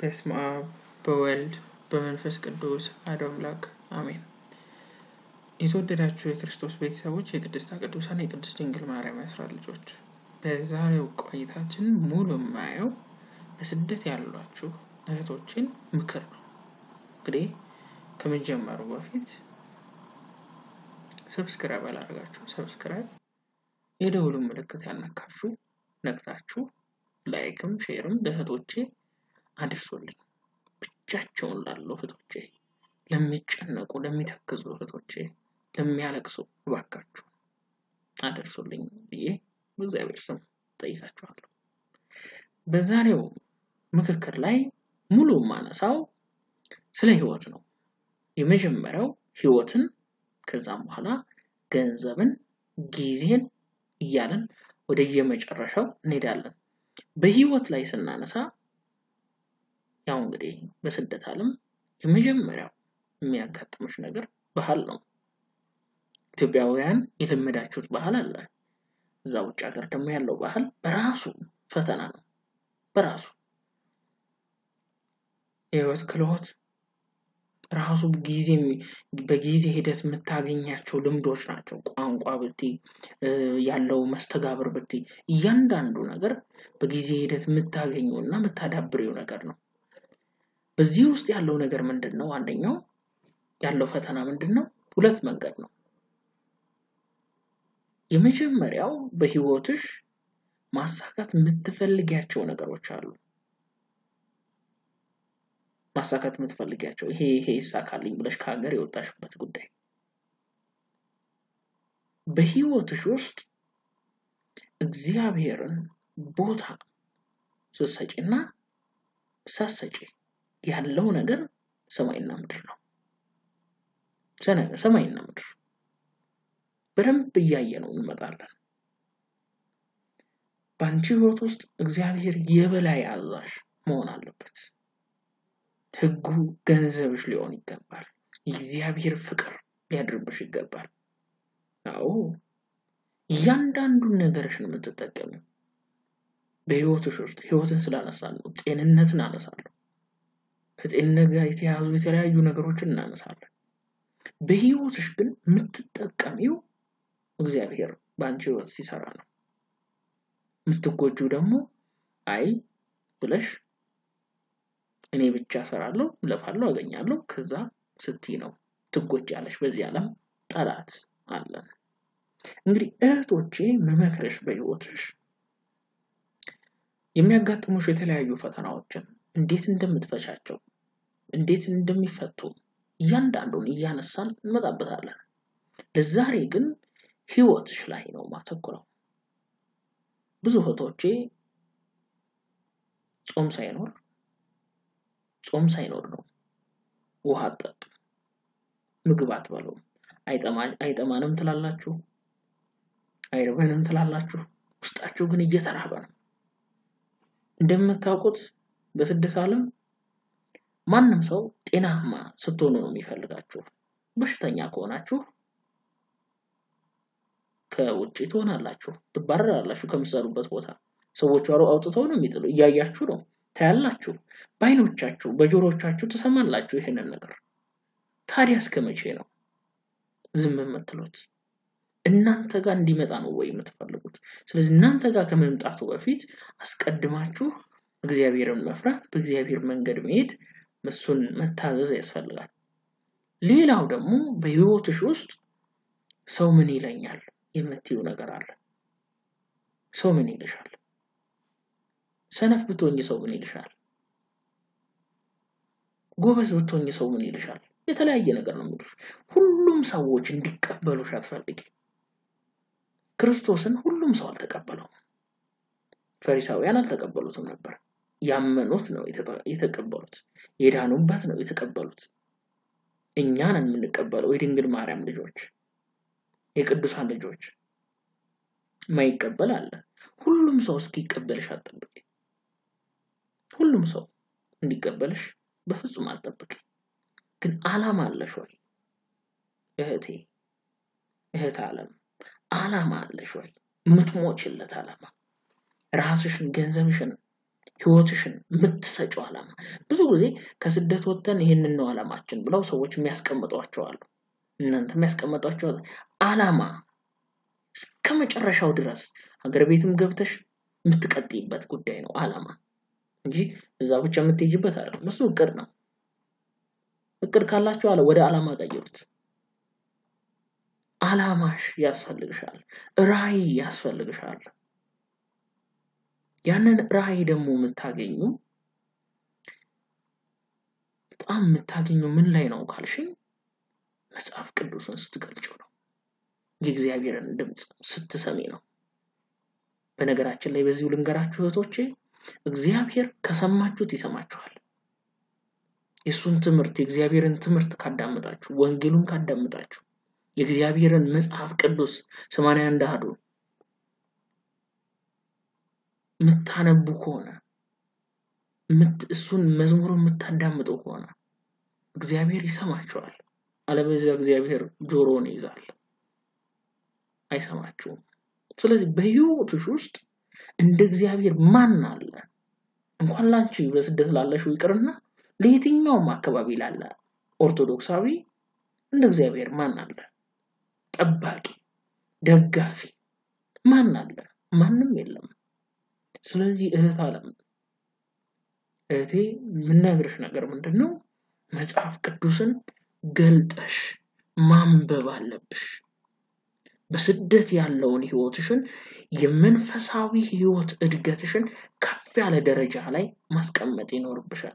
በስመ አብ በወልድ በመንፈስ ቅዱስ አሐዱ አምላክ አሜን። የተወደዳችሁ የክርስቶስ ቤተሰቦች የቅድስተ ቅዱሳን የቅድስት ድንግል ማርያም የአስራት ልጆች በዛሬው ቆይታችን ሙሉ የማየው በስደት ያሏችሁ እህቶችን ምክር ነው። እንግዲህ ከመጀመሩ በፊት ሰብስክራይብ አላደርጋችሁ ሰብስክራይብ የደውሉን ምልክት ያልነካችሁ ነክታችሁ ላይክም ሼርም ለእህቶቼ አድርሶልኝ ብቻቸውን ላሉ እህቶቼ፣ ለሚጨነቁ ለሚተክዙ እህቶቼ፣ ለሚያለቅሱ እባካችሁ አደርሱልኝ ብዬ በእግዚአብሔር ስም ጠይቃችኋለሁ። በዛሬው ምክክር ላይ ሙሉ ማነሳው ስለ ህይወት ነው። የመጀመሪያው ህይወትን፣ ከዛም በኋላ ገንዘብን፣ ጊዜን እያለን ወደ የመጨረሻው እንሄዳለን። በህይወት ላይ ስናነሳ ያው እንግዲህ በስደት ዓለም የመጀመሪያው የሚያጋጥምሽ ነገር ባህል ነው። ኢትዮጵያውያን የለመዳችሁት ባህል አለ። እዛ ውጭ ሀገር ደግሞ ያለው ባህል በራሱ ፈተና ነው። በራሱ የህይወት ክህሎት ራሱ ጊዜ በጊዜ ሂደት የምታገኛቸው ልምዶች ናቸው። ቋንቋ ብቲ ያለው መስተጋብር ብቲ እያንዳንዱ ነገር በጊዜ ሂደት የምታገኘው እና የምታዳብሬው ነገር ነው። በዚህ ውስጥ ያለው ነገር ምንድን ነው? አንደኛው ያለው ፈተና ምንድን ነው? ሁለት መንገድ ነው። የመጀመሪያው በህይወትሽ ማሳካት የምትፈልጊያቸው ነገሮች አሉ። ማሳካት የምትፈልጊያቸው ይሄ ይሄ ይሳካልኝ ብለሽ ከሀገር የወጣሽበት ጉዳይ በህይወትሽ ውስጥ እግዚአብሔርን ቦታ ስትሰጪና ሳትሰጪ ያለው ነገር ሰማይና ምድር ነው። ሰማይና ምድር በደንብ እያየ ነው እንመጣለን። በአንቺ ህይወት ውስጥ እግዚአብሔር የበላይ አዛዥ መሆን አለበት። ህጉ ገንዘብሽ ሊሆን ይገባል። የእግዚአብሔር ፍቅር ሊያድርብሽ ይገባል። አዎ እያንዳንዱን ነገርሽን የምትጠቀሚው በህይወትሽ ውስጥ ህይወትን ስላነሳለሁ ጤንነትን አነሳለሁ። ከጤንነት ጋር የተያዙ የተለያዩ ነገሮችን እናነሳለን። በህይወትሽ ግን የምትጠቀሚው እግዚአብሔር በአንቺ ህይወት ሲሰራ ነው። የምትጎጁ ደግሞ አይ ብለሽ እኔ ብቻ ሰራለሁ፣ ለፋለሁ፣ አገኛለሁ ከዛ ስትይ ነው ትጎጃለሽ። በዚህ ዓለም ጠላት አለን። እንግዲህ እህቶቼ መመክረሽ በህይወትሽ የሚያጋጥሙሽ የተለያዩ ፈተናዎችን እንዴት እንደምትፈቻቸው እንዴት እንደሚፈቱ እያንዳንዱን እያነሳን እንመጣበታለን። ለዛሬ ግን ህይወትሽ ላይ ነው ማተኩረው። ብዙ እህቶቼ ጾም ሳይኖር ጾም ሳይኖር ነው ውሃ አጠጡ፣ ምግብ አትበሉም፣ አይጠማንም ትላላችሁ፣ አይርበንም ትላላችሁ። ውስጣችሁ ግን እየተራበ ነው። እንደምታውቁት በስደት ዓለም ማንም ሰው ጤናማ ስትሆኑ ነው የሚፈልጋችሁ። በሽተኛ ከሆናችሁ ከውጭ ትሆናላችሁ፣ ትባረራላችሁ ከምትሰሩበት ቦታ። ሰዎቹ አውጥተው ነው የሚጥሉ። እያያችሁ ነው፣ ታያላችሁ፣ በአይኖቻችሁ በጆሮቻችሁ ትሰማላችሁ ይህንን ነገር። ታዲያ እስከ መቼ ነው ዝም የምትሉት? እናንተ ጋር እንዲመጣ ነው ወይ የምትፈልጉት? ስለዚህ እናንተ ጋር ከመምጣቱ በፊት አስቀድማችሁ እግዚአብሔርን መፍራት፣ በእግዚአብሔር መንገድ መሄድ፣ እሱን መታዘዝ ያስፈልጋል። ሌላው ደግሞ በህይወትሽ ውስጥ ሰው ምን ይለኛል የምትዩ ነገር አለ። ሰው ምን ይልሻል? ሰነፍ ብትሆኝ ሰው ምን ይልሻል? ጎበዝ ብትሆኝ ሰው ምን ይልሻል? የተለያየ ነገር ነው የሚሉሽ። ሁሉም ሰዎች እንዲቀበሉሽ አትፈልጊ። ክርስቶስን ሁሉም ሰው አልተቀበለውም። ፈሪሳውያን አልተቀበሉትም ነበር። ያመኑት ነው የተቀበሉት። የዳኑበት ነው የተቀበሉት። እኛን የምንቀበለው የድንግል ማርያም ልጆች፣ የቅዱሳን ልጆች። ማይቀበል አለ። ሁሉም ሰው እስኪቀበልሽ አትጠብቂ። ሁሉም ሰው እንዲቀበልሽ በፍጹም አትጠብቂ። ግን አላማ አለሽ ወይ እህቴ፣ እህት ዓለም አላማ አለሽ ወይ? የምትሞችለት አላማ ራስሽን፣ ገንዘብሽን፣ ህይወትሽን የምትሰጪው ዓላማ። ብዙ ጊዜ ከስደት ወጥተን ይህንን ነው ዓላማችን ብለው ሰዎች የሚያስቀምጧቸው አሉ። እናንተ የሚያስቀምጧቸው ዓላማ እስከ መጨረሻው ድረስ ሀገር ቤትም ገብተሽ የምትቀጥይበት ጉዳይ ነው ዓላማ እንጂ እዛ ብቻ የምትሄጅበት አይደለም። እሱ እቅድ ነው። እቅድ ካላችሁ አለ ወደ ዓላማ ቀይሩት። ዓላማሽ ያስፈልግሻል። ራዕይ ያስፈልግሻል። ያንን ራዕይ ደግሞ የምታገኙ በጣም የምታገኙ ምን ላይ ነው ካልሽኝ መጽሐፍ ቅዱስን ስትገልጭው ነው። የእግዚአብሔርን ድምፅ ስትሰሚ ነው። በነገራችን ላይ በዚሁ ልንገራችሁ እህቶቼ፣ እግዚአብሔር ከሰማችሁት ይሰማችኋል። የእሱን ትምህርት የእግዚአብሔርን ትምህርት ካዳመጣችሁ፣ ወንጌሉን ካዳመጣችሁ፣ የእግዚአብሔርን መጽሐፍ ቅዱስ ሰማንያ አንድ አሐዱ የምታነቡ ከሆነ እሱን መዝሙሩ የምታዳምጡ ከሆነ እግዚአብሔር ይሰማችኋል። አለበለዚያ እግዚአብሔር ጆሮን ይይዛል፣ አይሰማችሁም። ስለዚህ በሕይወትሽ ውስጥ እንደ እግዚአብሔር ማን አለ? እንኳን ላንቺ በስደት ላለሽው ይቅርና ለየትኛውም አካባቢ ላለ ኦርቶዶክሳዊ እንደ እግዚአብሔር ማን አለ? ጠባቂ፣ ደጋፊ ማን አለ? ማንም የለም። ስለዚህ እህት አለም እህቴ የምነግርሽ ነገር ምንድን ነው? መጽሐፍ ቅዱስን ገልጠሽ ማንበብ አለብሽ። በስደት ያለውን ህይወትሽን የመንፈሳዊ ህይወት እድገትሽን ከፍ ያለ ደረጃ ላይ ማስቀመጥ ይኖርብሻል።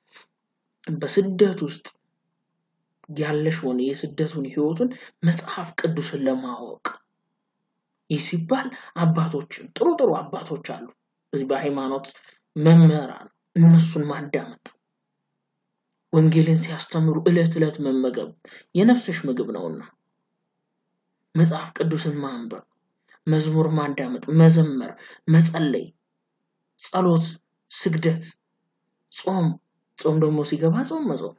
በስደት ውስጥ ያለሽውን የስደቱን ህይወቱን መጽሐፍ ቅዱስን ለማወቅ ይህ ሲባል አባቶችን ጥሩ ጥሩ አባቶች አሉ እዚህ በሃይማኖት መምህራን እነሱን ማዳመጥ ወንጌልን ሲያስተምሩ ዕለት ዕለት መመገብ የነፍስሽ ምግብ ነውና መጽሐፍ ቅዱስን ማንበብ፣ መዝሙር ማዳመጥ፣ መዘመር፣ መጸለይ፣ ጸሎት፣ ስግደት፣ ጾም ጾም ደግሞ ሲገባ ጾም መጾም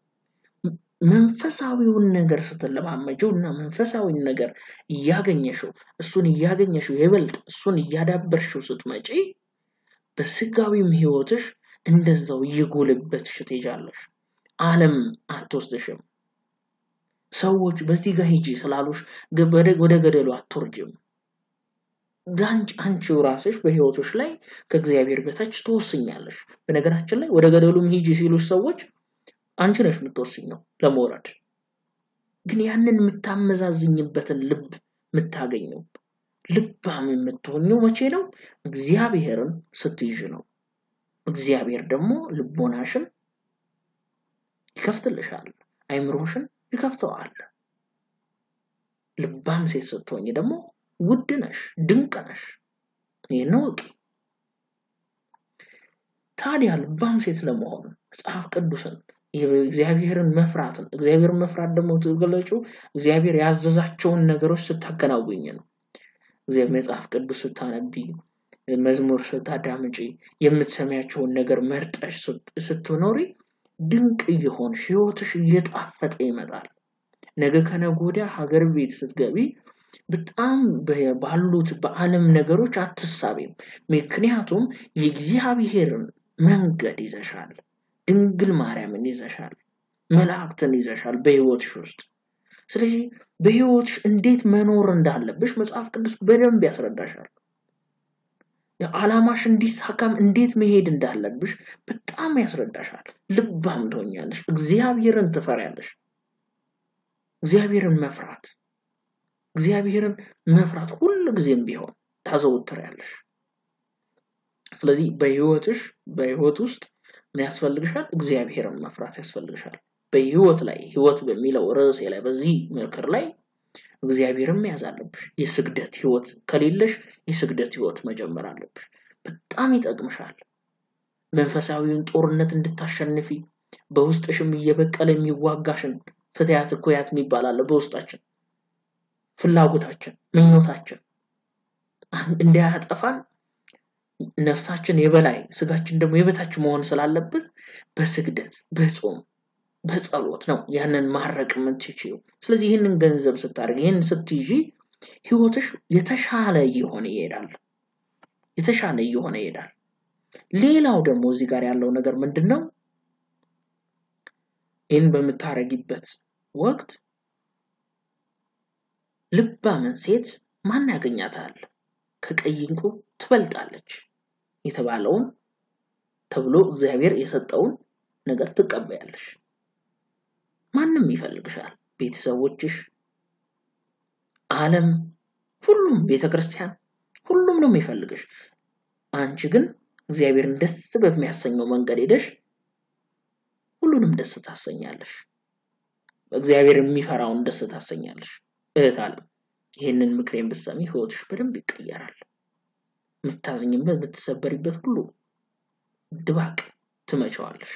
መንፈሳዊውን ነገር ስትለማመጀው እና መንፈሳዊውን ነገር እያገኘሽው እሱን እያገኘሽው የበልጥ እሱን እያዳበርሽው ስትመጪ በስጋዊም ህይወትሽ እንደዛው እየጎለበትሽ ትሄጃለሽ። ዓለም አትወስድሽም። ሰዎች በዚህ ጋር ሂጂ ስላሉሽ ወደ ገደሉ አትወርጅም። ጋንጭ አንቺው ራስሽ በህይወቶች ላይ ከእግዚአብሔር በታች ትወስኛለሽ። በነገራችን ላይ ወደ ገደሉም ሂጂ ሲሉሽ ሰዎች አንቺ ነሽ የምትወስኘው ለመውረድ። ግን ያንን የምታመዛዝኝበትን ልብ የምታገኘው ልባም የምትሆኘው መቼ ነው? እግዚአብሔርን ስትይዥ ነው። እግዚአብሔር ደግሞ ልቦናሽን ይከፍትልሻል፣ አይምሮሽን ይከፍተዋል። ልባም ሴት ስትሆኝ ደግሞ ውድ ነሽ፣ ድንቅ ነሽ። ይህን እወቂ። ታዲያ ልባም ሴት ለመሆን መጽሐፍ ቅዱስን እግዚአብሔርን መፍራትን እግዚአብሔርን መፍራት ደግሞ ትገለጩ እግዚአብሔር ያዘዛቸውን ነገሮች ስታከናውኝ ነው። እግዚአብሔር መጽሐፍ ቅዱስ ስታነቢ፣ መዝሙር ስታዳምጪ፣ የምትሰሚያቸውን ነገር መርጠሽ ስትኖሪ ድንቅ እየሆንሽ ህይወትሽ እየጣፈጠ ይመጣል። ነገ ከነገ ወዲያ ሀገር ቤት ስትገቢ በጣም ባሉት በዓለም ነገሮች አትሳቤም። ምክንያቱም የእግዚአብሔርን መንገድ ይዘሻል። ድንግል ማርያምን ይዘሻል። መላእክትን ይዘሻል በህይወትሽ ውስጥ። ስለዚህ በህይወትሽ እንዴት መኖር እንዳለብሽ መጽሐፍ ቅዱስ በደንብ ያስረዳሻል። የዓላማሽ እንዲሳካም እንዴት መሄድ እንዳለብሽ በጣም ያስረዳሻል። ልባም ትሆኛለሽ። እግዚአብሔርን ትፈሪያለሽ። እግዚአብሔርን መፍራት እግዚአብሔርን መፍራት ሁል ጊዜም ቢሆን ታዘውትሪያለሽ። ስለዚህ በህይወትሽ በህይወት ውስጥ ምን ያስፈልግሻል? እግዚአብሔርን መፍራት ያስፈልግሻል። በህይወት ላይ ህይወት በሚለው ርዕሴ ላይ በዚህ ምክር ላይ እግዚአብሔርን መያዝ አለብሽ። የስግደት ህይወት ከሌለሽ የስግደት ህይወት መጀመር አለብሽ። በጣም ይጠቅምሻል። መንፈሳዊውን ጦርነት እንድታሸንፊ በውስጥሽም እየበቀለ የሚዋጋሽን ፍትያት እኩያት የሚባል አለ በውስጣችን ፍላጎታችን፣ ምኞታችን እንዳያጠፋን ነፍሳችን የበላይ ስጋችን ደግሞ የበታች መሆን ስላለበት በስግደት በጾም በጸሎት ነው ያንን ማድረቅ የምትችይው። ስለዚህ ይህንን ገንዘብ ስታደርግ ይህንን ስትይዢ ህይወትሽ የተሻለ እየሆነ ይሄዳል። የተሻለ እየሆነ ይሄዳል። ሌላው ደግሞ እዚህ ጋር ያለው ነገር ምንድን ነው? ይህን በምታረጊበት ወቅት ልባምን ሴት ማን ያገኛታል? ከቀይ ዕንቁ ትበልጣለች የተባለውን ተብሎ እግዚአብሔር የሰጠውን ነገር ትቀበያለሽ። ማንም ይፈልግሻል። ቤተሰቦችሽ፣ ዓለም፣ ሁሉም ቤተ ክርስቲያን፣ ሁሉም ነው የሚፈልግሽ። አንቺ ግን እግዚአብሔርን ደስ በሚያሰኘው መንገድ ሄደሽ ሁሉንም ደስ ታሰኛለሽ። እግዚአብሔር የሚፈራውን ደስ ታሰኛለሽ። እህት ዓለም ይህንን ምክሬን ብትሰሚ ህይወትሽ በደንብ ይቀየራል። የምታዝኝበት የምትሰበሪበት ሁሉ ድባቅ ትመቸዋለሽ።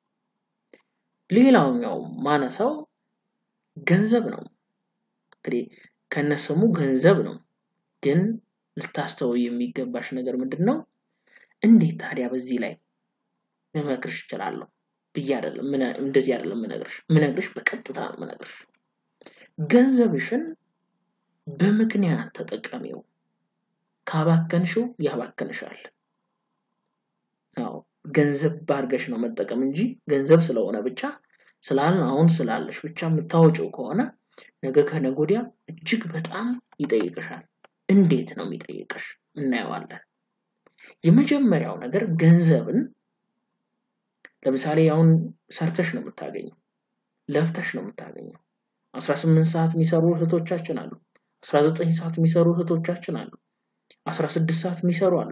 ሌላውኛው ማነሳው ገንዘብ ነው። እንግዲህ ከነስሙ ገንዘብ ነው፣ ግን ልታስተውይ የሚገባሽ ነገር ምንድን ነው? እንዴት ታዲያ በዚህ ላይ ልመክርሽ እችላለሁ ብዬ አይደለም፣ እንደዚህ አይደለም ምነግርሽ። ምነግርሽ በቀጥታ ነው ምነግርሽ። ገንዘብሽን በምክንያት ተጠቀሚው። ካባከንሽው ያባከንሻል። አዎ ገንዘብ ባርገሽ ነው መጠቀም እንጂ ገንዘብ ስለሆነ ብቻ ስላልን አሁን ስላለሽ ብቻ የምታወጪው ከሆነ ነገ ከነገ ወዲያ እጅግ በጣም ይጠይቅሻል። እንዴት ነው የሚጠይቅሽ? እናየዋለን። የመጀመሪያው ነገር ገንዘብን ለምሳሌ አሁን ሰርተሽ ነው የምታገኘው፣ ለፍተሽ ነው የምታገኘው። አስራ ስምንት ሰዓት የሚሰሩ እህቶቻችን አሉ። አስራ ዘጠኝ ሰዓት የሚሰሩ እህቶቻችን አሉ። አስራ ስድስት ሰዓት የሚሰሩ አሉ።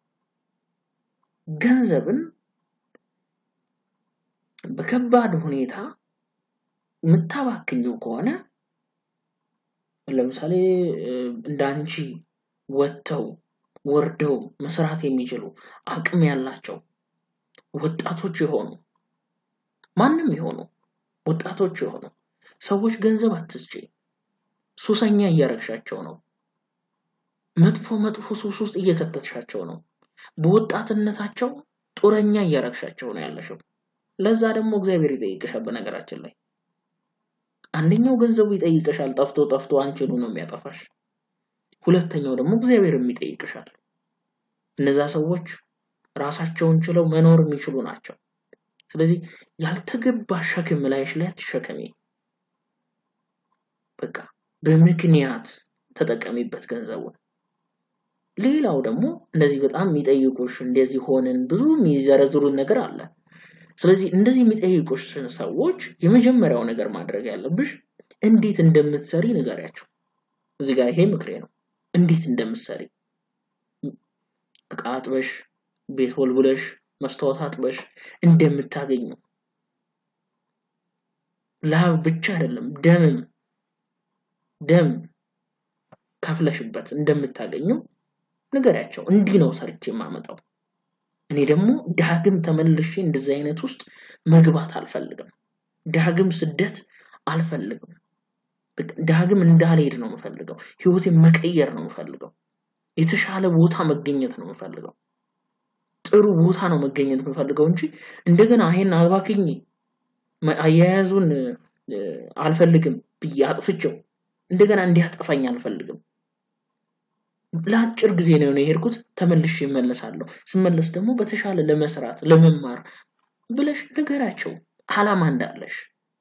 ገንዘብን በከባድ ሁኔታ የምታባክኘው ከሆነ ለምሳሌ እንደ አንቺ ወጥተው ወርደው መስራት የሚችሉ አቅም ያላቸው ወጣቶች የሆኑ ማንም የሆኑ ወጣቶች የሆኑ ሰዎች ገንዘብ አትስጪ። ሱሰኛ እያረግሻቸው ነው። መጥፎ መጥፎ ሱስ ውስጥ እየከተትሻቸው ነው። በወጣትነታቸው ጡረኛ እያረግሻቸው ነው ያለሽው። ለዛ ደግሞ እግዚአብሔር ይጠይቅሻል። በነገራችን ላይ አንደኛው ገንዘቡ ይጠይቅሻል፣ ጠፍቶ ጠፍቶ አንቺኑ ነው የሚያጠፋሽ። ሁለተኛው ደግሞ እግዚአብሔርም ይጠይቅሻል። እነዛ ሰዎች ራሳቸውን ችለው መኖር የሚችሉ ናቸው። ስለዚህ ያልተገባ ሸክም ላይሽ ላይ አትሸከሚ። በቃ በምክንያት ተጠቀሚበት ገንዘቡን። ሌላው ደግሞ እንደዚህ በጣም የሚጠይቁሽ እንደዚህ ሆንን ብዙ የሚዘረዝሩን ነገር አለ። ስለዚህ እንደዚህ የሚጠይቁሽ ሰዎች የመጀመሪያው ነገር ማድረግ ያለብሽ እንዴት እንደምትሰሪ ንገሪያቸው። እዚህ ጋር ይሄ ምክሬ ነው። እንዴት እንደምትሰሪ እቃ አጥበሽ፣ ቤት ወልብለሽ፣ መስታወት አጥበሽ እንደምታገኙ ላብ ብቻ አይደለም ደምም ደም ከፍለሽበት እንደምታገኙ ንገሪያቸው። እንዲህ ነው ሰርቼ የማመጣው። እኔ ደግሞ ዳግም ተመልሼ እንደዚህ አይነት ውስጥ መግባት አልፈልግም። ዳግም ስደት አልፈልግም። ዳግም እንዳልሄድ ነው የምፈልገው። ህይወቴን መቀየር ነው የምፈልገው። የተሻለ ቦታ መገኘት ነው የምፈልገው። ጥሩ ቦታ ነው መገኘት የምፈልገው እንጂ እንደገና ይሄን አባክኝ አያያዙን አልፈልግም ብዬ አጥፍቼው እንደገና እንዲያጠፋኝ አልፈልግም። ለአጭር ጊዜ ነው የሄድኩት፣ ተመልሼ እመለሳለሁ። ስመለስ ደግሞ በተሻለ ለመስራት ለመማር ብለሽ ንገራቸው አላማ እንዳለሽ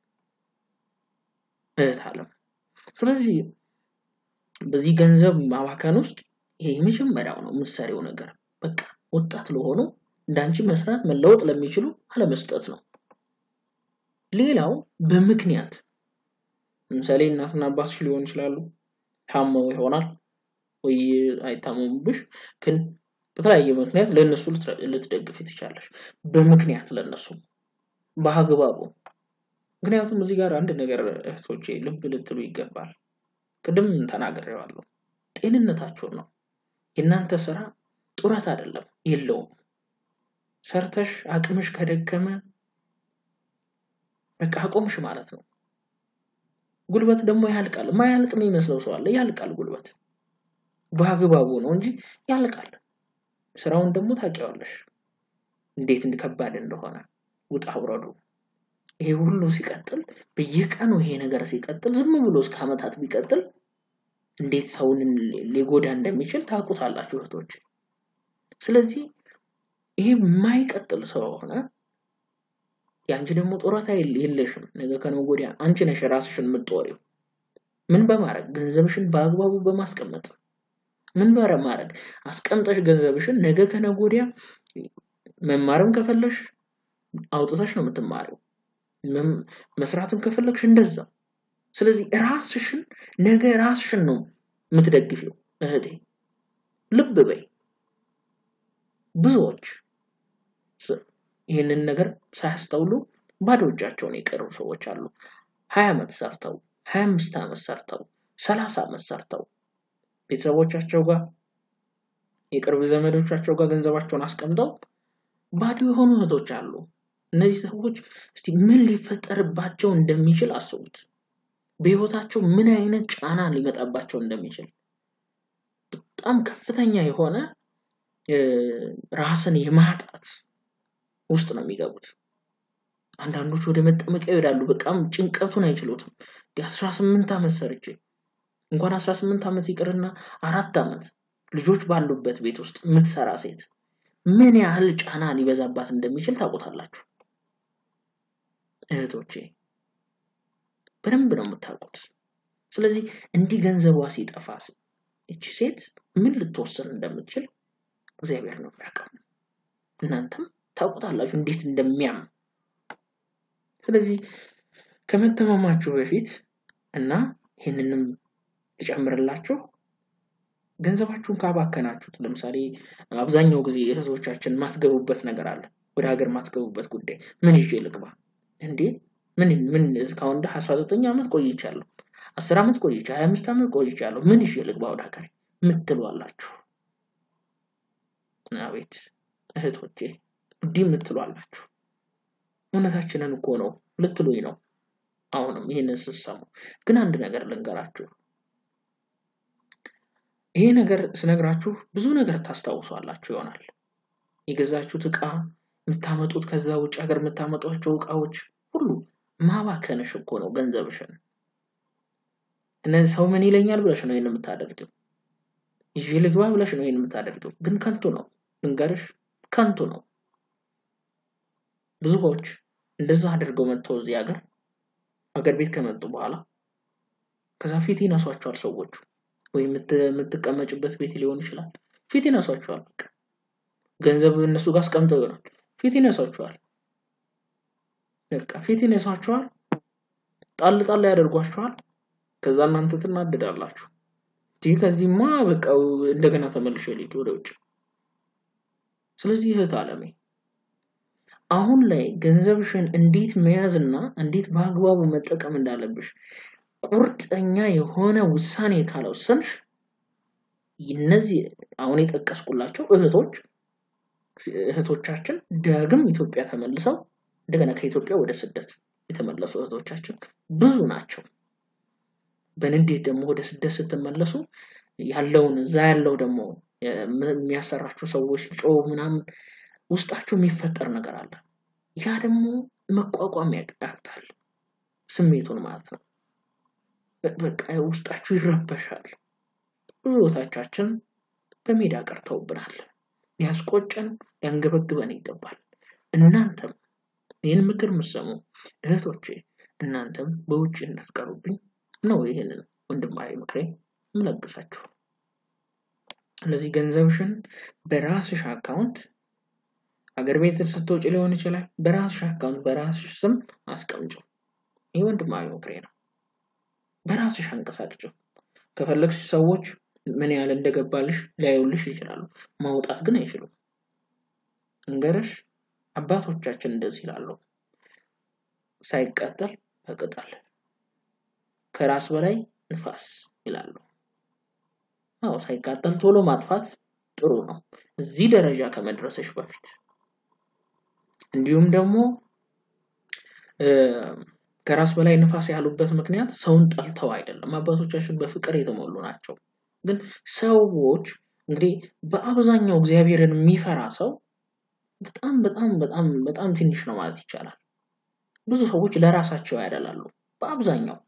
እህት አለም። ስለዚህ በዚህ ገንዘብ ማባከን ውስጥ ይሄ የመጀመሪያው ነው የምትሰሪው ነገር። በቃ ወጣት ለሆኑ እንዳንቺ መስራት መለወጥ ለሚችሉ አለመስጠት ነው። ሌላው በምክንያት ለምሳሌ እናትና አባትሽ ሊሆን ይችላሉ። ታመው ይሆናል ወይ አይታመሙብሽ፣ ግን በተለያየ ምክንያት ለእነሱ ልትደግፊ ትችላለሽ። በምክንያት ለእነሱ በአግባቡ። ምክንያቱም እዚህ ጋር አንድ ነገር እህቶቼ ልብ ልትሉ ይገባል። ቅድም ተናግሬዋለሁ። ጤንነታችሁን ነው። የእናንተ ስራ ጡረት አይደለም፣ የለውም። ሰርተሽ አቅምሽ ከደከመ በቃ አቆምሽ ማለት ነው። ጉልበት ደግሞ ያልቃል። ማያልቅ የሚመስለው ሰው አለ። ያልቃል ጉልበት በአግባቡ ነው እንጂ ያልቃል። ስራውን ደግሞ ታውቂዋለሽ እንዴት ከባድ እንደሆነ ውጣ ውረዱ። ይሄ ሁሉ ሲቀጥል በየቀኑ ይሄ ነገር ሲቀጥል ዝም ብሎ እስከ ዓመታት ቢቀጥል እንዴት ሰውን ሊጎዳ እንደሚችል ታውቁታላችሁ እህቶች። ስለዚህ ይሄ የማይቀጥል ስለሆነ የአንቺ ደግሞ ጡረታ የለሽም። ነገ ከነገ ወዲያ አንቺ ነሽ ራስሽን የምትጦሪው። ምን በማድረግ ገንዘብሽን በአግባቡ በማስቀመጥ ምን በማድረግ አስቀምጠሽ ገንዘብሽን ነገ ከነገ ወዲያ መማርም ከፈለሽ አውጥተሽ ነው የምትማሪው። መስራትም ከፈለግሽ እንደዛ። ስለዚህ ራስሽን ነገ ራስሽን ነው የምትደግፊው እህቴ፣ ልብ በይ። ብዙዎች ይህንን ነገር ሳያስተውሉ ባዶ እጃቸውን የቀሩ ሰዎች አሉ። ሀያ ዓመት ሰርተው ሀያ አምስት ዓመት ሰርተው ሰላሳ ዓመት ሰርተው ቤተሰቦቻቸው ጋር የቅርብ ዘመዶቻቸው ጋር ገንዘባቸውን አስቀምጠው ባዶ የሆኑ እህቶች አሉ። እነዚህ ሰዎች እስቲ ምን ሊፈጠርባቸው እንደሚችል አስቡት። በህይወታቸው ምን አይነት ጫና ሊመጣባቸው እንደሚችል በጣም ከፍተኛ የሆነ ራስን የማጣት ውስጥ ነው የሚገቡት። አንዳንዶች ወደ መጠመቂያ ይሄዳሉ። በጣም ጭንቀቱን አይችሉትም። አስራ ስምንት ዓመት ሰርቼ እንኳን አስራ ስምንት ዓመት ይቅርና አራት ዓመት ልጆች ባሉበት ቤት ውስጥ የምትሰራ ሴት ምን ያህል ጫና ሊበዛባት እንደሚችል ታውቁታላችሁ እህቶቼ፣ በደንብ ነው የምታውቁት። ስለዚህ እንዲህ ገንዘቧ ሲጠፋ እቺ ሴት ምን ልትወስን እንደምትችል እግዚአብሔር ነው የሚያውቀው። እናንተም ታውቁታላችሁ እንዴት እንደሚያም። ስለዚህ ከመተማማችሁ በፊት እና ይህንንም ልጨምርላችሁ ገንዘባችሁን ካባከናችሁት፣ ለምሳሌ አብዛኛው ጊዜ እህቶቻችን ማትገቡበት ነገር አለ። ወደ ሀገር ማትገቡበት ጉዳይ ምን ይዤ ልግባ እንዴ? ምን ምን እስካሁን ድረስ አስራ ዘጠኝ ዓመት ቆይቻለሁ፣ አስር ዓመት ቆይቻ፣ ሀያ አምስት ዓመት ቆይቻለሁ። ምን ይዤ ልግባ ወደ ሀገር ምትሉ አላችሁ። አቤት እህቶቼ እንዲህ የምትሉ አላችሁ። እውነታችንን እኮ ነው ልትሉኝ ነው። አሁንም ይህንን ስትሰሙ ግን አንድ ነገር ልንገራችሁ። ይሄ ነገር ስነግራችሁ ብዙ ነገር ታስታውሷላችሁ ይሆናል። የገዛችሁት ዕቃ የምታመጡት ከዛ ውጭ ሀገር የምታመጧቸው ዕቃዎች ሁሉ ማባከንሽ እኮ ነው ገንዘብሽን። እነዚህ ሰው ምን ይለኛል ብለሽ ነው ይህን የምታደርጊው። ይዤ ልግባ ብለሽ ነው ይህን የምታደርጊው። ግን ከንቱ ነው ልንገርሽ፣ ከንቱ ነው። ብዙዎች እንደዛ አድርገው መጥተው እዚህ ሀገር ሀገር ቤት ከመጡ በኋላ ከዛ ፊት ይነሷቸዋል ሰዎቹ ወይም የምትቀመጭበት ቤት ሊሆን ይችላል። ፊት ይነሷቸዋል። በቃ ገንዘብ እነሱ ጋር አስቀምጠው ይሆናል። ፊት ይነሷቸዋል። በቃ ፊት ይነሷቸዋል። ጣል ጣል ያደርጓቸዋል። ከዛ እናንተ ትናደዳላችሁ። ይህ ከዚህማ በቃ እንደገና ተመልሼ ልሂድ ወደ ውጭ። ስለዚህ እህት አለሜ አሁን ላይ ገንዘብሽን እንዴት መያዝና እንዴት በአግባቡ መጠቀም እንዳለብሽ ቁርጠኛ የሆነ ውሳኔ ካልወሰንሽ እነዚህ አሁን የጠቀስኩላቸው እህቶች እህቶቻችን ዳግም ኢትዮጵያ ተመልሰው እንደገና ከኢትዮጵያ ወደ ስደት የተመለሱ እህቶቻችን ብዙ ናቸው። በንዴት ደግሞ ወደ ስደት ስትመለሱ ያለውን እዛ ያለው ደግሞ የሚያሰራችሁ ሰዎች ጮ ምናምን ውስጣችሁ የሚፈጠር ነገር አለ። ያ ደግሞ መቋቋም ያቅታል፣ ስሜቱን ማለት ነው። በቃ ውስጣችሁ ይረበሻል። ብዙዎቻችን በሜዳ ቀርተውብናል። ሊያስቆጨን ሊያንገበግበን ይገባል። እናንተም ይህን ምክር የምትሰሙ እህቶቼ እናንተም በውጭ እንዳትቀሩብኝ ነው ይህንን ወንድማዊ ምክሬ የምለግሳችሁ። እነዚህ ገንዘብሽን በራስሽ አካውንት አገር ቤት ስትወጪ ሊሆን ይችላል። በራስሽ አካውንት በራስሽ ስም አስቀምጪው። ይህ ወንድማዊ ምክሬ ነው። በራስሽ አንቀሳቅጭው። ከፈለግሽ ሰዎች ምን ያህል እንደገባልሽ ሊያዩልሽ ይችላሉ። ማውጣት ግን አይችሉም። እንገረሽ አባቶቻችን እንደዚህ ይላሉ፣ ሳይቃጠል በቅጠል ከራስ በላይ ንፋስ ይላሉ። አዎ ሳይቃጠል ቶሎ ማጥፋት ጥሩ ነው፣ እዚህ ደረጃ ከመድረሰሽ በፊት። እንዲሁም ደግሞ ከራስ በላይ ንፋስ ያሉበት ምክንያት ሰውን ጠልተው አይደለም። አባቶቻችን በፍቅር የተሞሉ ናቸው። ግን ሰዎች እንግዲህ በአብዛኛው እግዚአብሔርን የሚፈራ ሰው በጣም በጣም በጣም በጣም ትንሽ ነው ማለት ይቻላል። ብዙ ሰዎች ለራሳቸው ያደላሉ። በአብዛኛው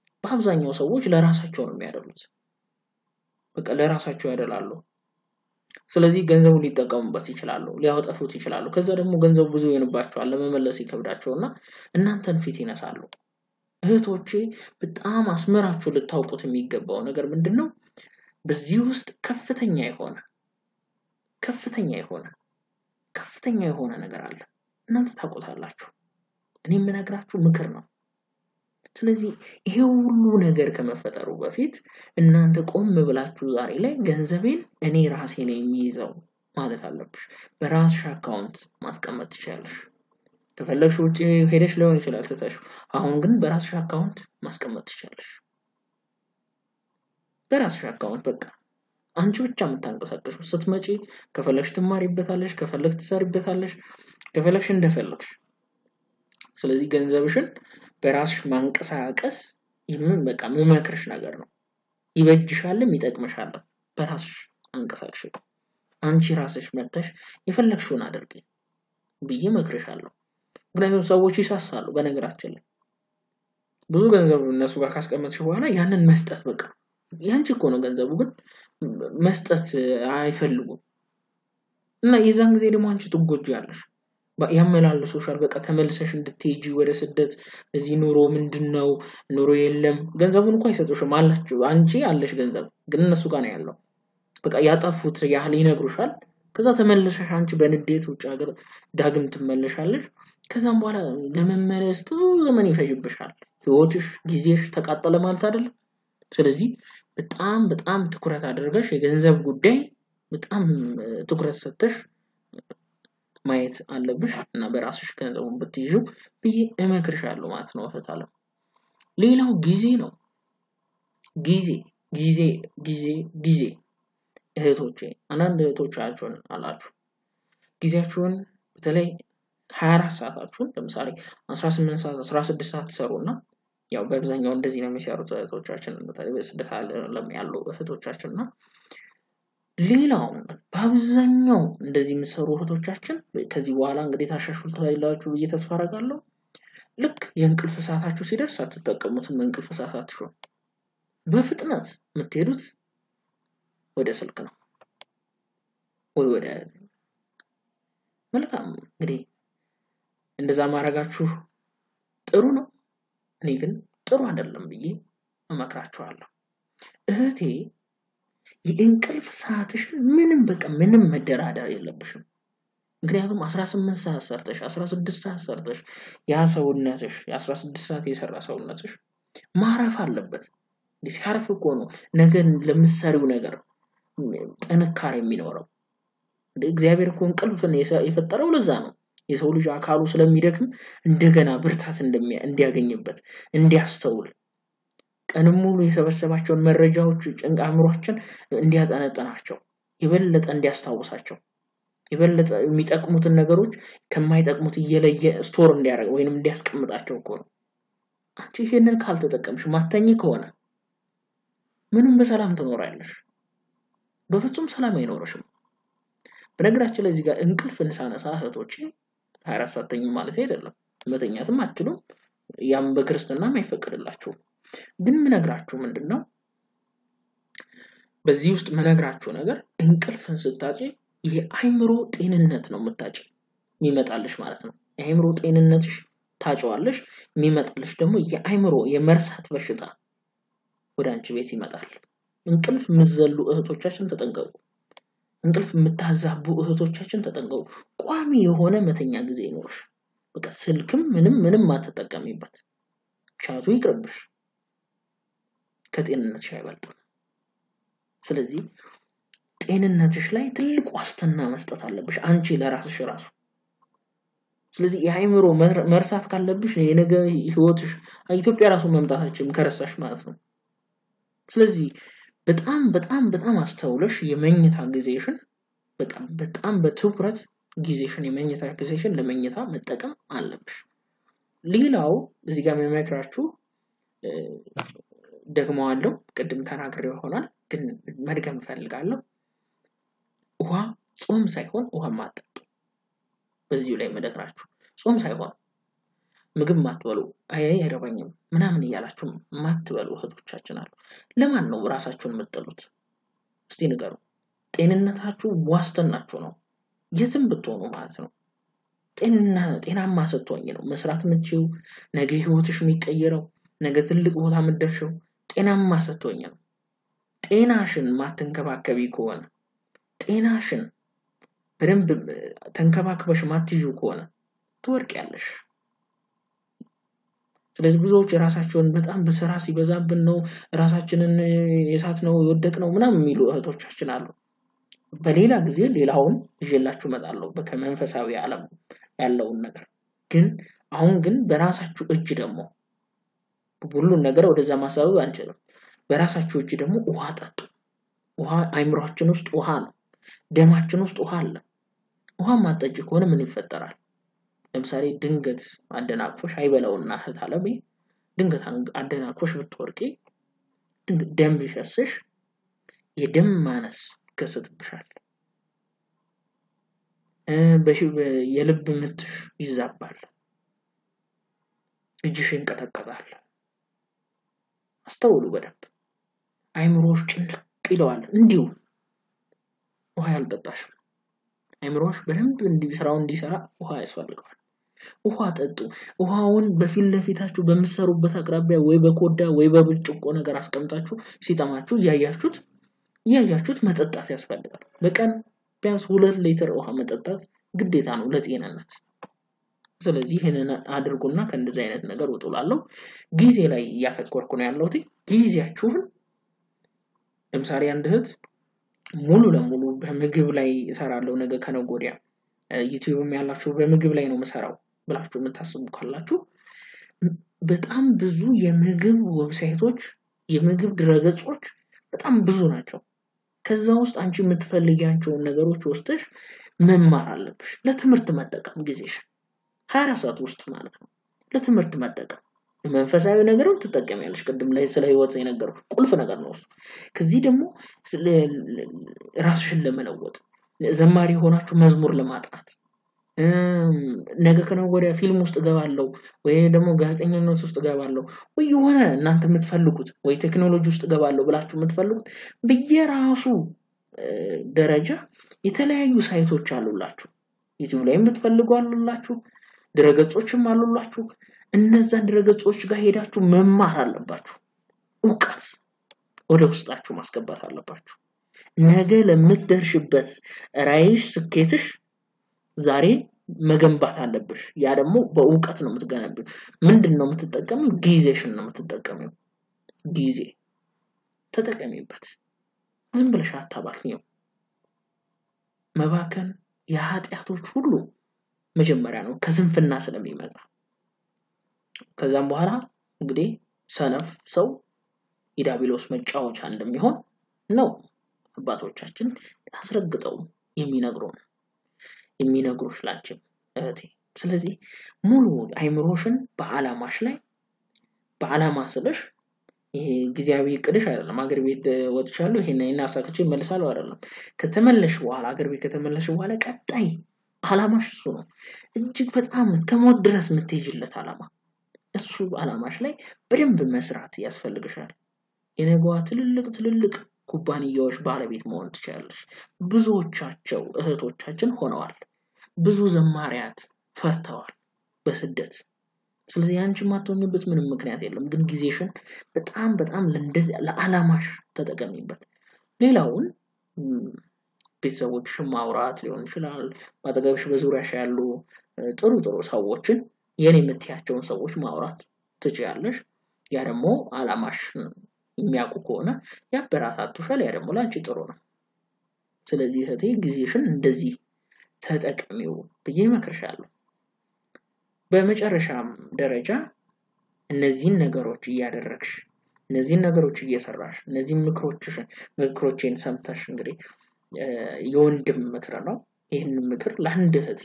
በአብዛኛው ሰዎች ለራሳቸው ነው የሚያደሉት። በቃ ለራሳቸው ያደላሉ። ስለዚህ ገንዘቡን ሊጠቀሙበት ይችላሉ፣ ሊያወጠፉት ይችላሉ። ከዛ ደግሞ ገንዘቡ ብዙ ይሆንባቸዋል፣ ለመመለስ ይከብዳቸው እና እናንተን ፊት ይነሳሉ። እህቶቼ በጣም አስመራችሁ ልታውቁት የሚገባው ነገር ምንድን ነው? በዚህ ውስጥ ከፍተኛ የሆነ ከፍተኛ የሆነ ከፍተኛ የሆነ ነገር አለ። እናንተ ታውቁታላችሁ። እኔ የምነግራችሁ ምክር ነው። ስለዚህ ይሄ ሁሉ ነገር ከመፈጠሩ በፊት እናንተ ቆም ብላችሁ ዛሬ ላይ ገንዘቤን እኔ ራሴ ነው የሚይዘው ማለት አለብሽ። በራስሽ አካውንት ማስቀመጥ ትችላለሽ። ከፈለግሽ ውጭ ሄደሽ ሊሆን ይችላል ትተሽ፣ አሁን ግን በራስሽ አካውንት ማስቀመጥ ትችላለሽ። በራስሽ አካውንት በቃ አንቺ ብቻ የምታንቀሳቀሹ ስትመጪ ከፈለግሽ ትማሪበታለሽ፣ ከፈለግሽ ትሰሪበታለሽ፣ ከፈለግሽ እንደፈለግሽ። ስለዚህ ገንዘብሽን በራስሽ ማንቀሳቀስ ይህምን በቃ የምመክርሽ ነገር ነው። ይበጅሻልም ይጠቅምሻልም። በራስሽ አንቀሳቅሽ። አንቺ ራስሽ መተሽ የፈለግሽውን አድርጊ ብዬ መክርሻለሁ። ምክንያቱም ሰዎች ይሳሳሉ። በነገራችን ላይ ብዙ ገንዘብ እነሱ ጋር ካስቀመጥሽ በኋላ ያንን መስጠት በቃ ያንቺ እኮ ነው ገንዘቡ፣ ግን መስጠት አይፈልጉም እና የዛን ጊዜ ደግሞ አንቺ ትጎጂያለሽ። ያመላልሶሻል። በቃ ተመልሰሽ እንድትሄጂ ወደ ስደት እዚህ ኑሮ ምንድን ነው ኑሮ የለም። ገንዘቡን እኮ አይሰጡሽም አላችሁ። አንቺ አለሽ ገንዘብ ግን እነሱ ጋር ነው ያለው። በቃ ያጠፉት ያህል ይነግሩሻል። ከዛ ተመልሰሽ አንቺ በንዴት ውጭ ሀገር ዳግም ትመለሻለሽ። ከዛም በኋላ ለመመለስ ብዙ ዘመን ይፈጅብሻል። ህይወትሽ፣ ጊዜሽ ተቃጠለ ማለት አይደለም። ስለዚህ በጣም በጣም ትኩረት አድርገሽ የገንዘብ ጉዳይ በጣም ትኩረት ሰጥተሽ ማየት አለብሽ እና በራስሽ ገንዘቡን ብትይዙ ብዬ እመክርሻለሁ ማለት ነው እህት አለም። ሌላው ጊዜ ነው። ጊዜ ጊዜ ጊዜ ጊዜ እህቶቼ አንዳንድ እህቶቻችሁን አላችሁ ጊዜያችሁን በተለይ ሀያ አራት ሰዓታችሁን ለምሳሌ አስራ ስምንት ሰዓት አስራ ስድስት ሰዓት ትሰሩ እና ያው በአብዛኛው እንደዚህ ነው የሚሰሩት እህቶቻችን በተለይ በስደት ዓለም ያሉ እህቶቻችን እና ሌላውን በአብዛኛው እንደዚህ የምትሰሩ እህቶቻችን ከዚህ በኋላ እንግዲህ ታሻሽሉታላችሁ ብዬ ተስፋ አደርጋለሁ። ልክ የእንቅልፍ ሰዓታችሁ ሲደርስ አትጠቀሙትም። እንቅልፍ ሰዓታችሁን በፍጥነት የምትሄዱት ወደ ስልክ ነው ወይ ወደ መልካም እንግዲህ እንደዛ ማድረጋችሁ ጥሩ ነው። እኔ ግን ጥሩ አይደለም ብዬ እመክራችኋለሁ። እህቴ የእንቅልፍ ሰዓትሽን ምንም በቃ ምንም መደራደር የለብሽም። ምክንያቱም 18 ሰዓት ሰርተሽ 16 ሰዓት ሰርተሽ ያ ሰውነትሽ የ16 ሰዓት የሰራ ሰውነትሽ ማረፍ አለበት። ሲያርፍ እኮ ነው ነገን ለምትሰሪው ነገር ጥንካሬ የሚኖረው። እግዚአብሔር እኮ እንቅልፍን የፈጠረው ለዛ ነው። የሰው ልጅ አካሉ ስለሚደክም እንደገና ብርታት እንዲያገኝበት እንዲያስተውል ቀንም ሙሉ የሰበሰባቸውን መረጃዎች ጭንቅ አእምሯችን እንዲያጠነጥናቸው የበለጠ እንዲያስታውሳቸው የበለጠ የሚጠቅሙትን ነገሮች ከማይጠቅሙት እየለየ ስቶር እንዲያደርግ ወይንም እንዲያስቀምጣቸው እኮ ነው። አንቺ ይህንን ካልተጠቀምሽ ማተኝ ከሆነ ምንም በሰላም ትኖሪያለሽ። በፍጹም ሰላም አይኖርሽም። በነገራችን ላይ እዚህ ጋር እንቅልፍን ሳነሳ እህቶቼ ሀያ አራት ሰዓት ተኙ ማለት አይደለም። መተኛትም አትችሉም። ያም በክርስትናም አይፈቅድላችሁም። ግን ምነግራችሁ ምንድን ነው በዚህ ውስጥ ምነግራችሁ ነገር እንቅልፍን ስታጭ የአይምሮ ጤንነት ነው የምታጭ የሚመጣልሽ ማለት ነው። የአይምሮ ጤንነትሽ ታጨዋለሽ። የሚመጣልሽ ደግሞ የአይምሮ የመርሳት በሽታ ወደ አንቺ ቤት ይመጣል። እንቅልፍ የምትዘሉ እህቶቻችን ተጠንቀቁ። እንቅልፍ የምታዛቡ እህቶቻችን ተጠንቀቁ። ቋሚ የሆነ መተኛ ጊዜ ይኖርሽ። በቃ ስልክም ምንም ምንም አትጠቀሚበት። ቻቱ ይቅርብሽ። ከጤንነትሽ አይበልጥም። ስለዚህ ጤንነትሽ ላይ ትልቅ ዋስትና መስጠት አለብሽ አንቺ ለራስሽ ራሱ። ስለዚህ የአይምሮ መርሳት ካለብሽ የነገ ህይወትሽ ኢትዮጵያ ራሱ መምጣታችን ከረሳሽ ማለት ነው። ስለዚህ በጣም በጣም በጣም አስተውለሽ የመኝታ ጊዜሽን በቃ በጣም በትኩረት ጊዜሽን የመኝታ ጊዜሽን ለመኝታ መጠቀም አለብሽ። ሌላው እዚህ ጋር የሚመክራችሁ ደግመዋለሁ፣ ቅድም ተናግሬው ይሆናል ግን መድገም እፈልጋለሁ። ውሃ ጾም ሳይሆን ውሃ ማጠጡ። በዚሁ ላይ መደግራችሁ ጾም ሳይሆን ምግብ ማትበሉ አይ አይረባኝም ምናምን እያላችሁ ማትበሉ እህቶቻችን አሉ። ለማን ነው ራሳችሁን የምትጥሉት? እስቲ ንገሩ። ጤንነታችሁ ዋስትናችሁ ነው። የትም ብትሆኑ ማለት ነው። ጤናማ ስትሆኝ ነው መስራት የምትችይው፣ ነገ ህይወትሽ የሚቀየረው፣ ነገ ትልቅ ቦታ የምትደርሽው ጤናማ ስትሆኝ ነው። ጤናሽን ማትንከባከቢ ከሆነ ጤናሽን በደንብ ተንከባክበሽ ማትይዙ ከሆነ ትወድቂያለሽ። ስለዚህ ብዙዎች ራሳቸውን በጣም በስራ ሲበዛብን ነው ራሳችንን የሳት ነው የወደቅ ነው ምናምን የሚሉ እህቶቻችን አሉ። በሌላ ጊዜ ሌላውን ይዤላችሁ እመጣለሁ ከመንፈሳዊ ዓለም ያለውን ነገር ግን አሁን ግን በራሳችሁ እጅ ደግሞ ሁሉን ነገር ወደዛ ማሳበብ አንችልም። በራሳችሁ እጅ ደግሞ ውሃ ጠጡ። ውሃ አይምሯችን ውስጥ ውሃ ነው። ደማችን ውስጥ ውሃ አለ። ውሃ ማጠጭ ከሆነ ምን ይፈጠራል? ለምሳሌ ድንገት አደናቅፎሽ አይበለውና እህት አለሜ ድንገት አደናቅፎሽ ብትወርቂ ደም ቢፈስሽ የደም ማነስ ይከሰትብሻል። የልብ ምትሽ ይዛባል። እጅሽ ይንቀጠቀጣል። አስተውሉ በደንብ አይምሮሽ ጭንቅ ይለዋል። እንዲሁ ውሃ ያልጠጣሽም አይምሮሽ በደንብ ስራውን እንዲሰራ ውሃ ያስፈልገዋል። ውሃ ጠጡ። ውሃውን በፊት ለፊታችሁ በምትሰሩበት አቅራቢያ ወይ በኮዳ ወይ በብርጭቆ ነገር አስቀምጣችሁ ሲጠማችሁ እያያችሁት እያያችሁት መጠጣት ያስፈልጋል። በቀን ቢያንስ ሁለት ሊትር ውሃ መጠጣት ግዴታ ነው ለጤንነት። ስለዚህ ይህንን አድርጉና ከእንደዚህ አይነት ነገር ውጡ እላለሁ። ጊዜ ላይ እያተኮርኩ ነው ያለሁት። ጊዜያችሁን ለምሳሌ አንድ እህት ሙሉ ለሙሉ በምግብ ላይ እሰራለሁ ነገ ከነገ ወዲያ ዩቲዩብም ያላችሁ በምግብ ላይ ነው የምሰራው ብላችሁ የምታስቡ ካላችሁ በጣም ብዙ የምግብ ዌብሳይቶች፣ የምግብ ድረገጾች በጣም ብዙ ናቸው። ከዛ ውስጥ አንቺ የምትፈልጊያቸውን ነገሮች ወስደሽ መማር አለብሽ። ለትምህርት መጠቀም ጊዜሽን ሀያ አራት ሰዓት ውስጥ ማለት ነው። ለትምህርት መጠቀም መንፈሳዊ ነገርም ትጠቀሚያለሽ። ቅድም ላይ ስለ ህይወት የነገርኩሽ ቁልፍ ነገር ነው እሱ። ከዚህ ደግሞ ራስሽን ለመለወጥ ዘማሪ የሆናችሁ መዝሙር ለማጥናት ነገ ከነገ ወዲያ ፊልም ውስጥ እገባለሁ ወይ ደግሞ ጋዜጠኝነት ውስጥ እገባለሁ ወይ የሆነ እናንተ የምትፈልጉት ወይ ቴክኖሎጂ ውስጥ እገባለሁ ብላችሁ የምትፈልጉት በየራሱ ደረጃ የተለያዩ ሳይቶች አሉላችሁ። ዩቲዩብ ላይም ብትፈልጉ አሉላችሁ፣ ድረገጾችም አሉላችሁ። እነዛን ድረገጾች ጋር ሄዳችሁ መማር አለባችሁ። እውቀት ወደ ውስጣችሁ ማስገባት አለባችሁ። ነገ ለምትደርሽበት ራዕይሽ፣ ስኬትሽ ዛሬ መገንባት አለብሽ። ያ ደግሞ በእውቀት ነው የምትገነቢው። ምንድን ነው የምትጠቀሚው? ጊዜሽን ነው የምትጠቀሚው። ጊዜ ተጠቀሚበት። ዝም ብለሽ አታባክኘው። መባከን የኃጢአቶች ሁሉ መጀመሪያ ነው ከስንፍና ስለሚመጣ። ከዛም በኋላ እንግዲህ ሰነፍ ሰው የዲያብሎስ መጫወቻ እንደሚሆን ነው አባቶቻችን አስረግጠው የሚነግሩን የሚነግሩሽ ላንቺም እህቴ። ስለዚህ ሙሉ አይምሮሽን በአላማሽ ላይ በአላማ ስልሽ ይሄ ጊዜያዊ እቅድሽ አይደለም። አገር ቤት ወጥቻለሁ ይሄን ይሄን አሳክቼ እመልሳለሁ አይደለም። ከተመለሽ በኋላ አገር ቤት ከተመለሽ በኋላ ቀጣይ አላማሽ እሱ ነው። እጅግ በጣም እስከ ሞት ድረስ የምትሄጅለት አላማ እሱ አላማሽ ላይ በደንብ መስራት ያስፈልግሻል። የነገዋ ትልልቅ ትልልቅ ኩባንያዎች ባለቤት መሆን ትችላለች። ብዙዎቻቸው እህቶቻችን ሆነዋል። ብዙ ዘማሪያት ፈርተዋል በስደት። ስለዚህ አንቺ የማትሆኝበት ምንም ምክንያት የለም። ግን ጊዜሽን በጣም በጣም ለአላማሽ ተጠቀሚበት። ሌላውን ቤተሰቦችሽን ማውራት ሊሆን ይችላል። በአጠገብሽ በዙሪያሽ ያሉ ጥሩ ጥሩ ሰዎችን የኔ የምትያቸውን ሰዎች ማውራት ትችያለሽ። ያ ደግሞ አላማሽ የሚያውቁ ከሆነ ያበረታቱሻል። ያ ደግሞ ለአንቺ ጥሩ ነው። ስለዚህ እህቴ ጊዜሽን እንደዚህ ተጠቀሚው ብዬ እመክርሻለሁ። በመጨረሻም ደረጃ እነዚህን ነገሮች እያደረግሽ እነዚህን ነገሮች እየሰራሽ እነዚህን ምክሮችሽን ምክሮቼን ሰምተሽ እንግዲህ የወንድም ምክር ነው። ይህንን ምክር ለአንድ እህቴ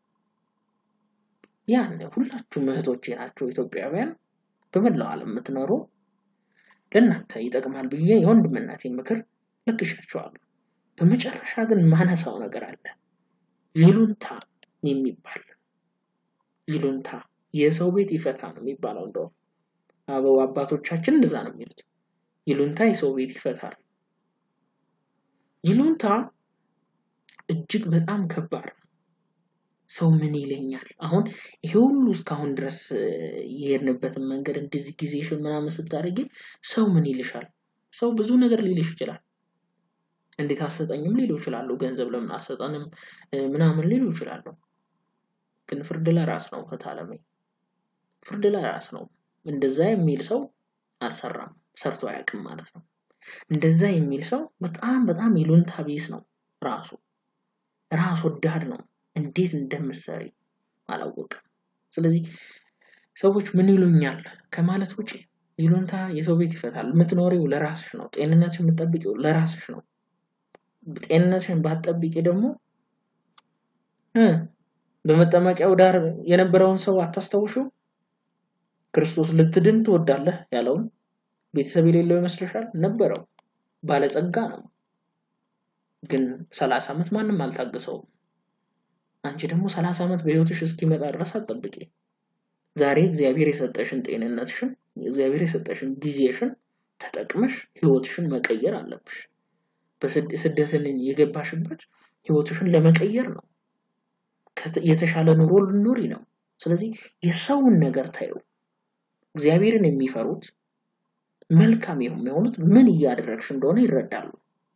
ያን ሁላችሁም እህቶቼ ናቸው ኢትዮጵያውያን በመላው ዓለም የምትኖሩ ለእናንተ ይጠቅማል ብዬ የወንድምናቴን ምክር ለግሻቸዋለሁ። በመጨረሻ ግን ማነሳው ነገር አለ። ይሉንታ የሚባል ይሉንታ የሰው ቤት ይፈታ ነው የሚባለው። እንደውም አበው አባቶቻችን እንደዛ ነው የሚሉት። ይሉንታ የሰው ቤት ይፈታል። ይሉንታ እጅግ በጣም ከባድ ነው። ሰው ምን ይለኛል? አሁን ይሄ ሁሉ እስካሁን ድረስ የሄድንበትን መንገድ እንደዚህ ጊዜሽን ምናምን ስታደርጊ ሰው ምን ይልሻል? ሰው ብዙ ነገር ሊልሽ ይችላል። እንዴት አሰጠኝም ሊሉ ይችላሉ። ገንዘብ ለምን አሰጠንም ምናምን ሊሉ ይችላሉ። ግን ፍርድ ለራስ ነው። ፈታለሜ ፍርድ ለራስ ነው። እንደዛ የሚል ሰው አልሰራም፣ ሰርቶ አያውቅም ማለት ነው። እንደዛ የሚል ሰው በጣም በጣም ይሉንታ ቢስ ነው። ራሱ ራስ ወዳድ ነው። እንዴት እንደምትሰሪ አላወቅም። ስለዚህ ሰዎች ምን ይሉኛል ከማለት ውጪ ይሉንታ የሰው ቤት ይፈታል። የምትኖሪው ለራስሽ ነው። ጤንነትሽን የምትጠብቂው ለራስሽ ነው። ጤንነትሽን ባትጠብቂ ደግሞ በመጠመቂያው ዳር የነበረውን ሰው አታስታውሹ? ክርስቶስ ልትድን ትወዳለህ ያለውን ቤተሰብ የሌለው ይመስልሻል? ነበረው። ባለጸጋ ነው። ግን ሰላሳ ዓመት ማንም አልታገሰውም። አንቺ ደግሞ ሰላሳ ዓመት በህይወትሽ እስኪመጣ ድረስ አትጠብቂ። ዛሬ እግዚአብሔር የሰጠሽን ጤንነትሽን፣ እግዚአብሔር የሰጠሽን ጊዜሽን ተጠቅመሽ ህይወትሽን መቀየር አለብሽ። ስደትን የገባሽበት ህይወትሽን ለመቀየር ነው። የተሻለ ኑሮ ልኖሪ ነው። ስለዚህ የሰውን ነገር ታዩ። እግዚአብሔርን የሚፈሩት መልካም የሚሆኑት ምን እያደረግሽ እንደሆነ ይረዳሉ።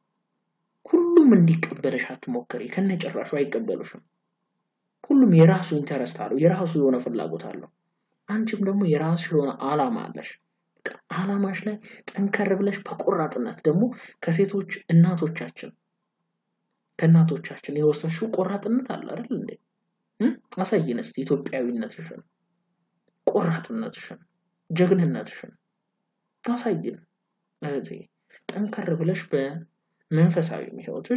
ሁሉም እንዲቀበልሽ አትሞክሪ። ከነጭራሹ አይቀበሉሽም። ሁሉም የራሱ ኢንተረስት አለው፣ የራሱ የሆነ ፍላጎት አለው። አንቺም ደግሞ የራስሽ የሆነ አላማ አለሽ። አላማሽ ላይ ጠንከር ብለሽ በቆራጥነት ደግሞ ከሴቶች እናቶቻችን ከእናቶቻችን የወሰንሽው ቆራጥነት አለ አይደል እንዴ? አሳይን እስቲ ኢትዮጵያዊነትሽን፣ ቆራጥነትሽን፣ ጀግንነትሽን አሳይን እህቴ። ጠንከር ብለሽ በመንፈሳዊ ህይወትሽ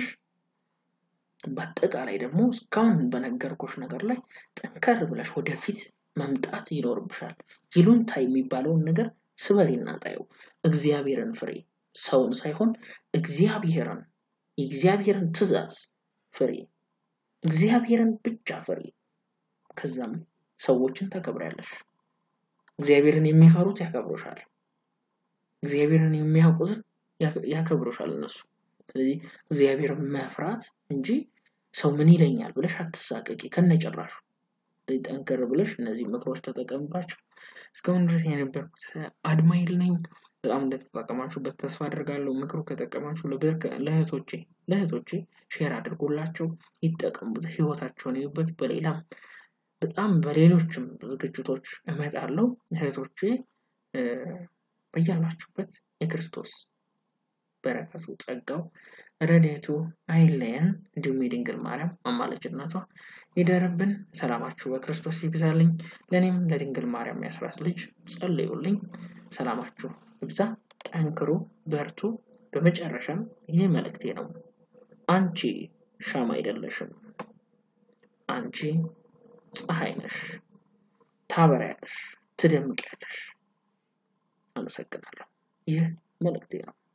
በአጠቃላይ ደግሞ እስካሁን በነገርኩሽ ነገር ላይ ጠንከር ብለሽ ወደፊት መምጣት ይኖርብሻል። ይሉንታ የሚባለውን ነገር ስበሪና ጣዩ። እግዚአብሔርን ፍሬ፣ ሰውን ሳይሆን እግዚአብሔርን የእግዚአብሔርን ትእዛዝ ፍሬ፣ እግዚአብሔርን ብቻ ፍሬ። ከዛም ሰዎችን ታከብሪያለሽ። እግዚአብሔርን የሚፈሩት ያከብሩሻል። እግዚአብሔርን የሚያውቁትን ያከብሩሻል እነሱ። ስለዚህ እግዚአብሔርን መፍራት እንጂ ሰው ምን ይለኛል ብለሽ አትሳቀቂ ከነጭራሹ። ጠንከር ብለሽ እነዚህ ምክሮች ተጠቀምባቸው። እስካሁን ድረስ የነበርኩት አድማይል ነኝ። በጣም እንደተጠቀማችሁበት ተስፋ አድርጋለሁ። ምክሩ ከጠቀማችሁ ለእህቶቼ ለእህቶቼ ሼር አድርጎላቸው ይጠቀሙበት፣ ህይወታቸውን ይዩበት። በሌላም በጣም በሌሎችም ዝግጅቶች እመጣለሁ። እህቶቼ በያላችሁበት የክርስቶስ በረከቱ ጸጋው ረድኤቱ አይለየን። እንዲሁም የድንግል ማርያም አማላጅነቷ ይደርብን። ሰላማችሁ በክርስቶስ ይብዛልኝ። ለእኔም ለድንግል ማርያም ያስራት ልጅ ጸልዩልኝ። ሰላማችሁ ይብዛ። ጠንክሩ፣ በርቱ። በመጨረሻም ይህ መልእክቴ ነው። አንቺ ሻማ አይደለሽም። አንቺ ፀሐይ ነሽ። ታበሪያለሽ፣ ትደምቂያለሽ። አመሰግናለሁ። ይህ መልእክቴ ነው።